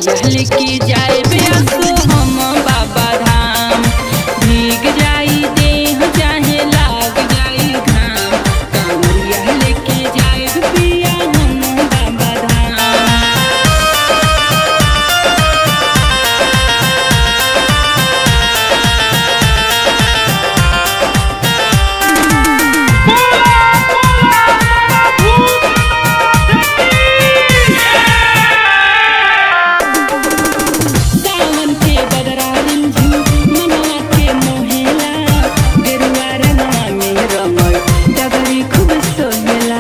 कांवरिया लेके जाए बेसो हम बाबा धाम भीग जाई देह चाहे लाग जाई घाम कांवरिया लेके जाए पिया हम बाबा धाम सावन के बदरा रिंझू मनवा के मोहेला गेरुआ रंगवा में रमल डगरी खूब सोहेला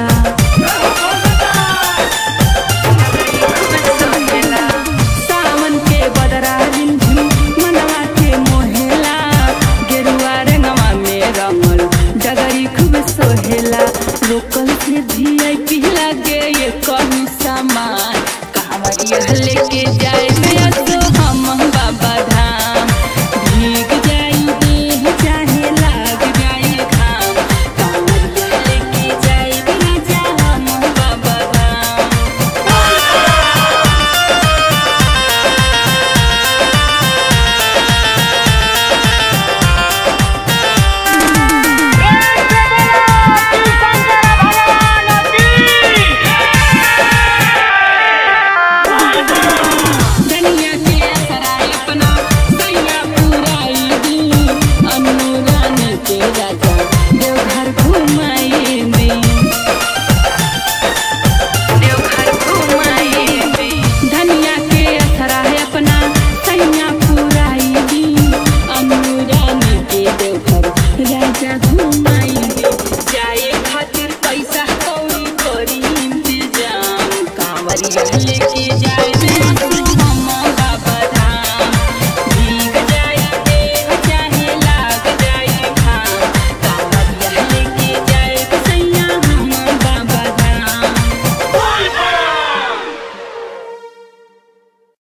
सावन के बदरा रिंझू मनवा के मोहेला गेरुआ रंगवा में रमल डगरी खूब सोहेला लोकल से वीआईपी लागे ये कहूँ सामान कांवरिया लेके जाए नया तो हम बाबा धाम भीग जाई देह चाहे लाग जाए घाम कांवरिया लेके जाए राजा हम बाबा धाम दुनिया के असराय अपना सैया पुराई दी अनुरान के राजा देवघर घुमाई दी देवघर घुमाई दी धनिया के असराय अपना सैया पुराई दी अनुरान के देवघर राजा घुमाई दी जाए खातिर पैसा कौड़ी करी इंतजाम कांवरिया लेके जाए